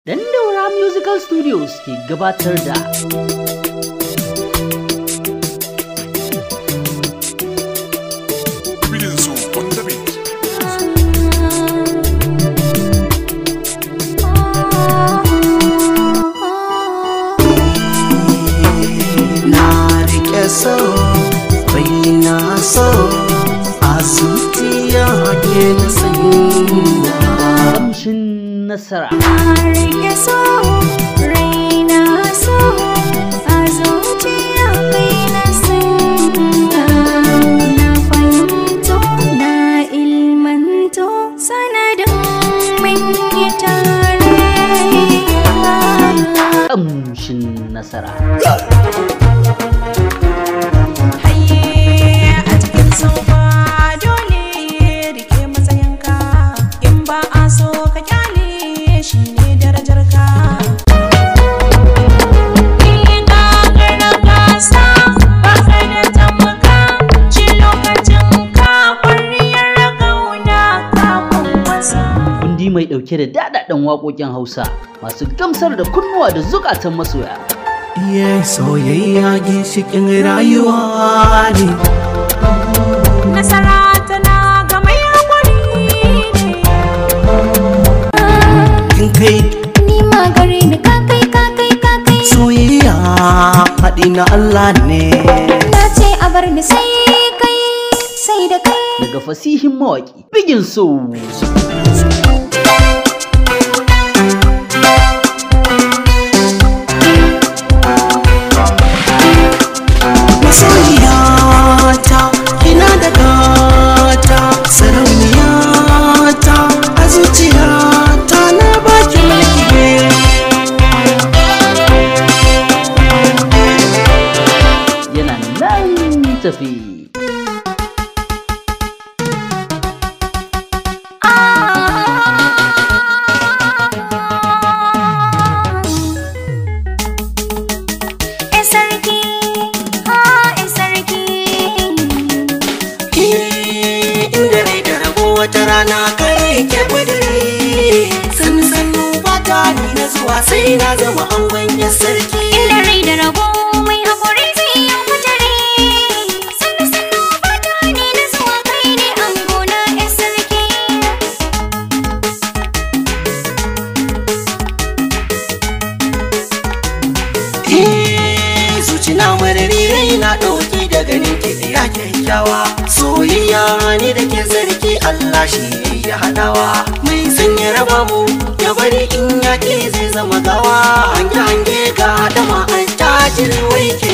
Dandaura Musical Studios ke gabatar da Billions on the beat. na rike so bai na so a zuciya ke na sanya kamshin nasara. rike so raina so a zuciya kai na sanya na fahimto na ilmanto sanadin min yi tare Kamshin nasara. Haye a cikin sauka dole rike matsayinka in ba a so ka kyale shi ne darajarka. In ka karna gasa ba ka da tamaka ci lokacin ka kwariyar kauna ka kwankwasa. Kundi mai ɗauke da daɗaɗɗen waƙoƙin Hausa masu gamsar da kunnuwa da zukatan masoya. Iye soyayya ginshikin rayuwa ne Nasara tana ga mai haƙuri ne. kin kai Ni ma gare ni ka kai ka kai ka kai soyayya haɗi na Allah ne Na ce a bar ni sai kai sai da kai Daga fasihin mawaƙi Bigin So. masoyiya ta kina da gata sarauniya ta a zuciya ta na baki mulki yana nan tafi. E sarki ha e sarki inda rai da rabo wata rana kai ke kudiri sannu sannu fata ni na zuwa sai na zama angon ya sarki Inda rai da rabo mai haƙuri zai yi kutare Sannu sannu fata ne na zuwa kai ne an gona e sarki Eh, zuci na marari rai na ɗauki da ganin ki ya kyakkyawa soyayya ne da ke zarki Allah shi ya haɗawa mai sanya raba mu ya bari in ya ke zai zama gawa hange hange ga dama an tajiri wai ke